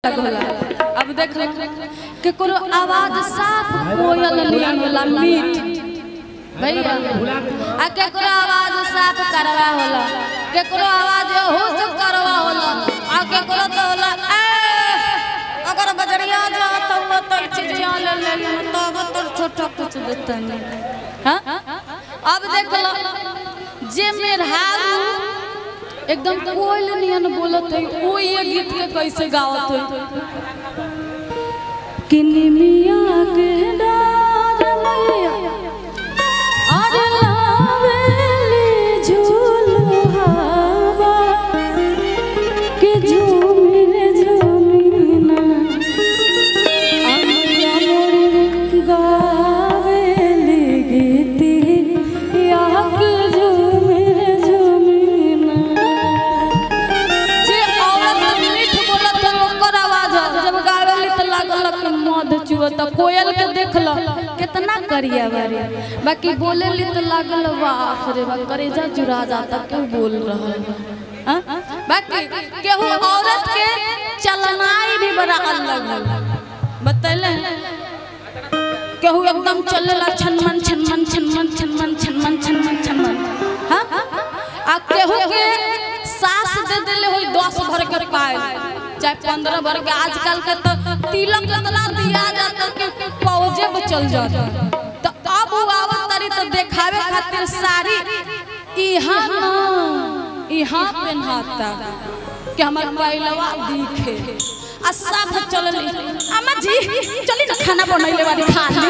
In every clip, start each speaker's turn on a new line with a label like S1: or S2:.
S1: होला अब देख लो केकरो आवाज साफ कोयल नियन होला मीठ भैया आ केकरो आवाज साफ करवा होला केकरो आवाज होश करवा होला आ केकरो तो होला ए अगर बजरिया जात हुआ तो चिड़िया ले ले ले तो तो छोटा कुछ देता नहीं हाँ अब देख लो जे मेहरारू एकदम कोयल नियन बोलत है वो ये गीत के कैसे गावत है किन्नी मिया के डार मैया अरे लावेली झूलो हवा के झूमिन झूमिना अमिया मोर गावेली गीती या के झूमिन झूमिना जे औरत मीठ बोलत है ओकर आवाज है। जब गावेली त लागल कि मध चुअत कोयल के देखल कितना करिया बारी बाकी बोलेली त लागल बाप रे बा करेजा जुरा जाता क्यों बोल रहल बा हाँ? बाकी केहू औरत के चलनाई भी बड़ा अलग है बतैले केहू एकदम चलेला छनमन छनमन छनमन छनमन छनमन छनमन छनमन हाँ आ केहू के सास दे देले होई दस भर के पाए चाहे पंद्रह भर के आजकल के तो तिलक इतना दिया जाता कि पौजे में चल जाता तो अब वो आवत तारी तो देखावे खातिर साड़ी इहाँ ना इहाँ पहनाता कि हमार पहिलवा दिखे आ साथ चलली अम्मा जी चली ना खाना बनैले वाली खा ली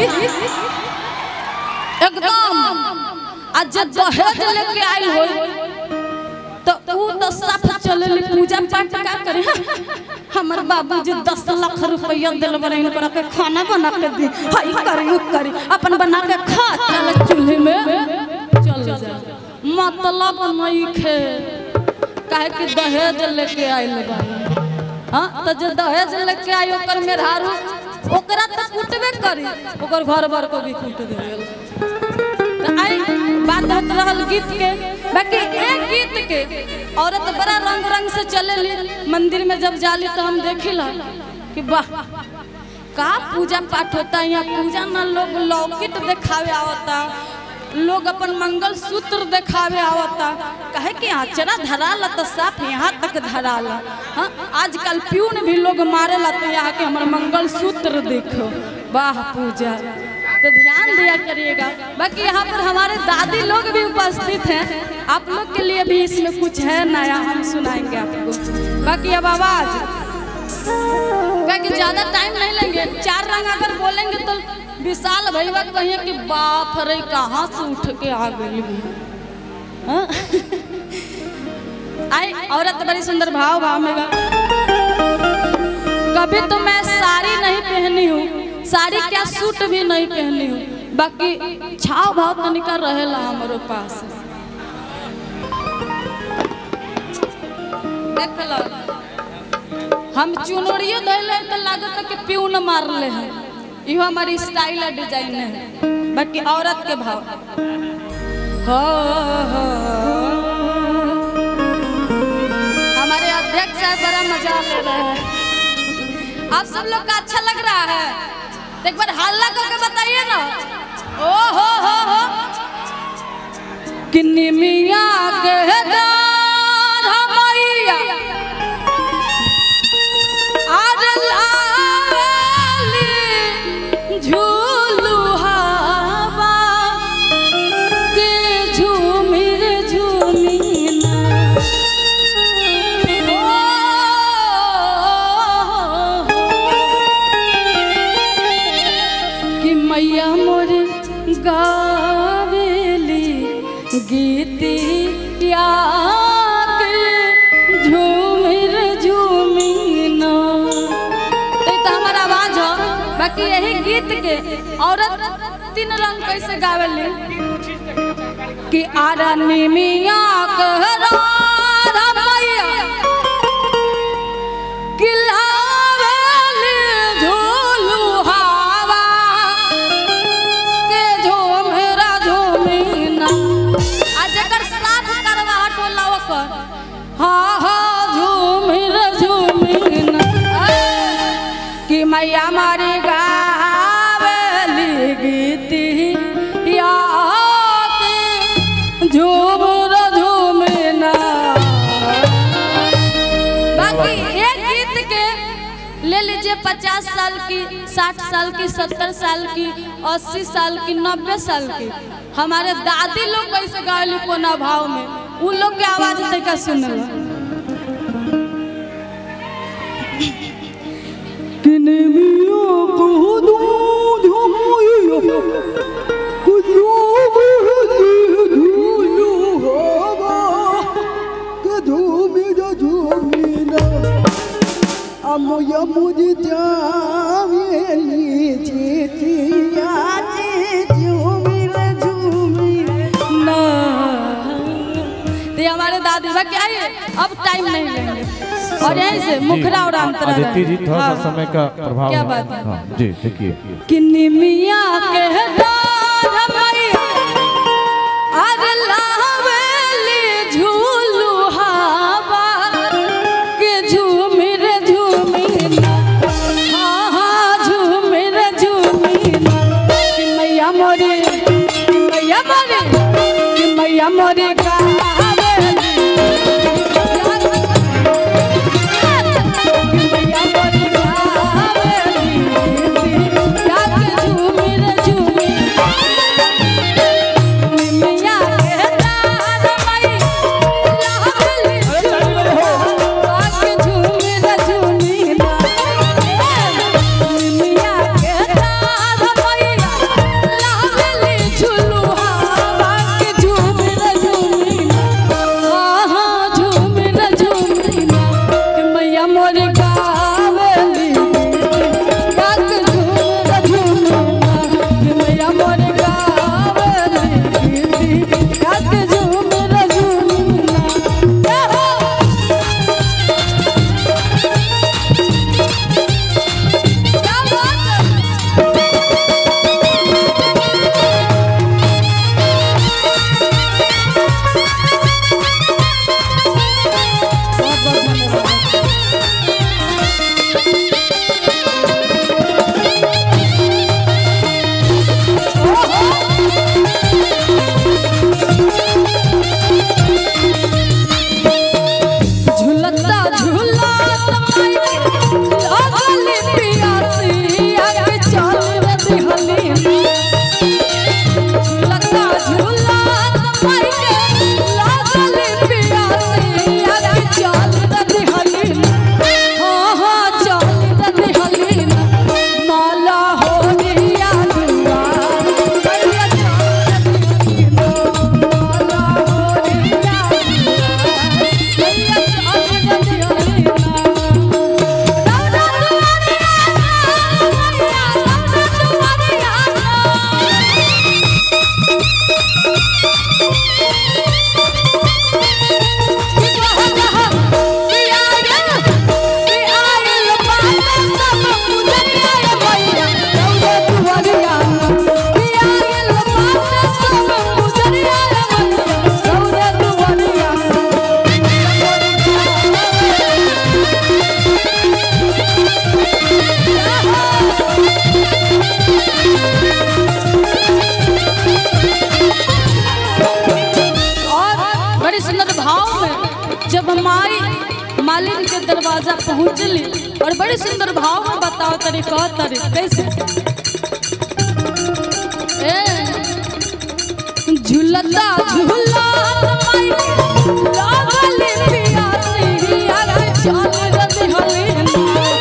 S1: एकदम आ जब दहेज लेके आइल होई तो ऊ तो साफ चलली पूजा पाठ का करे हाँ? हमर बाबूजी दस लाख रुपया दिल बने इनकरा के खाना बना के दी हाई करी उ करी अपन बना के खा चल चूल्हे में चल जा मतलब नहीं खे काहे कि दहेज लेके आइल बानी हाँ तो जो दहेज लेके आई ओकर मेहरारू ओकरा तो कुटबे करी ओकर घर भर को भी कुट देवेला तो आई बात होत रहल गीत के बाकी एक गीत के औरत बड़ा रंग रंग से चलेली मंदिर में जब जाली तो हम देखिला कि वाह का पूजा पाठ होता है यहाँ पूजा ना लोग लौकिट दिखावे आवता लोग अपन मंगल सूत्र दिखावे आवता कहे कि आचरा धराला तो साफ यहाँ तक धराला हाँ आजकल प्यून भी लोग मारेला तो यहाँ के हमारे मंगल सूत्र देखो वाह पूजा तो ध्यान दिया करिएगा बाकी यहाँ पर हमारे दादी लोग भी उपस्थित हैं आप लोग के लिए भी इसमें कुछ है नया हम सुनाएंगे आपको बाकी अब आवाज क्योंकि ज्यादा टाइम नहीं लेंगे चार रंग अगर बोलेंगे तो विशाल भैया कहिए कि बाप रे कहाँ से उठ के आ गई हाँ? आई औरत बड़ी सुंदर भाव भाव में गा कभी तो मैं साड़ी नहीं पहनी हूँ साड़ी क्या सूट भी नहीं पहनी हूँ बाकी छाव भाव तनिका रहेला हमारे पास देख लो हम चुनरियो धैले तो लागत कि प्यून मारले हैं इहो हमारी स्टाइल है डिजाइन है बाकी औरत के भाव हो, हो, हमारे अध्यक्ष साहब बड़ा मजा ले रहे हैं आप सब लोग का अच्छा लग रहा है तो एक बार हल्ला करके बताइए ना ओ हो हो हो किन्नी मिया के दार मैया आज लाली झूलू हवा के झूमिर झूमिना कि मैया मोर गावेली गीतिया के झूमिर झूमिना तो ई तो हमार आवाज हो बाकी यही गीत के औरत तीन रंग कैसे गावेली कि आरा निमिया कहरा मैया किलावेली झूलू हवा के झूमेरा झूमिना आ जेकर साथ करवा टोला ओकर हा हा झूमिर झूमिना आ, मैया मारी गावली गीतिया के झूमर झूमना बाकी एक गीत के ले लीजिए पचास साल की साठ साल की सत्तर साल की अस्सी साल की नब्बे साल की हमारे दादी लोग कैसे गायली कोना भाव में उन लोग के आवाज तरीका सुनल
S2: Moja mudita mieli chichiya chichumile chumile
S1: ना तो ये हमारे दादी बा क्या है अब टाइम नहीं लेंगे और यहीं से मुखरा और अंतरा
S3: आदित्य जी थोड़ा सा
S1: हाँ।
S3: समय का प्रभाव
S1: क्या
S3: है।
S1: बात है?
S3: हाँ, जी देखिए
S1: किन्नी मिया के दान मैया आर लावेली झूलू हवा के झूमिर झूमिना हाँ हाँ झूमिर झूमिना कि मैया मोरे कि मैया मोरे कि मैया मोरे गावेली मैया मोरे गावेली याद झूमिर झूमिना मैया के दान मैया लावेली झूलू के झूमिर झूमिना मैया के दान मैया लावेली झूलू के झूमिर झूमिना हाँ हाँ झूमिर झूमिना कि मैया मोर गावेली याद झूमिर झूमिना कि मैया मोर गावेली याद झूमिर झूमिना जय हो क्या बात है बहुत बहुत धन्यवाद झूलता झूलत माई लागली पियासी आगे चल रही हली झूलता झूलत माई लागली पियासी आगे चल रही हली हाँ हाँ चल रही हली माला हो रिया दुआ मैया चल रही हली माला हो रिया मैया चल रही हली राधा तुम्हारी आना मैया राधा तुम्हारी आना और बड़ी सुंदर भाव में जब माई मालिन के दरवाजा पहुंचली और बड़ी सुंदर भाव में बताओ तरी कह तरी कैसे ए झूलता झूला माई लागली पियासी आगे चल रही हली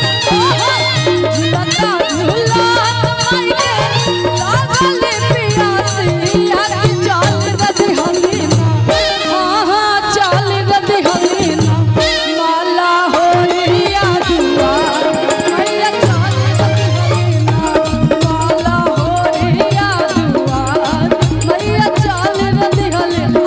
S1: झूलता झूला माई लागली पियासी आगे चल रही हली हाँ हाँ चल रही हली माला हो रिया दुआ मैया चल रही हली माला हो रिया दुआ मैया चल रही हली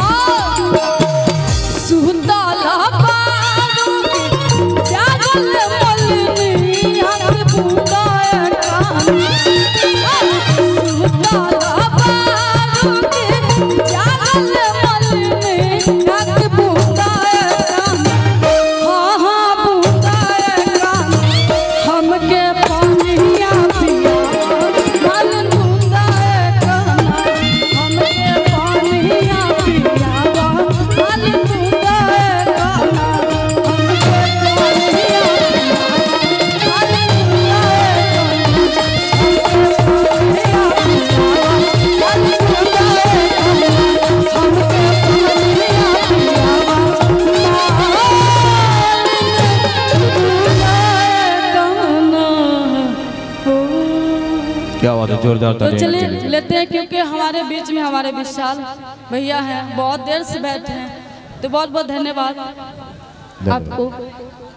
S3: क्या बात है जोरदार
S1: तो
S3: तालियां
S1: चलिए
S3: के लिए।
S1: लेते हैं क्योंकि हमारे बीच में हमारे विशाल भैया हैं बहुत देर से बैठे हैं तो बहुत बहुत धन्यवाद आपको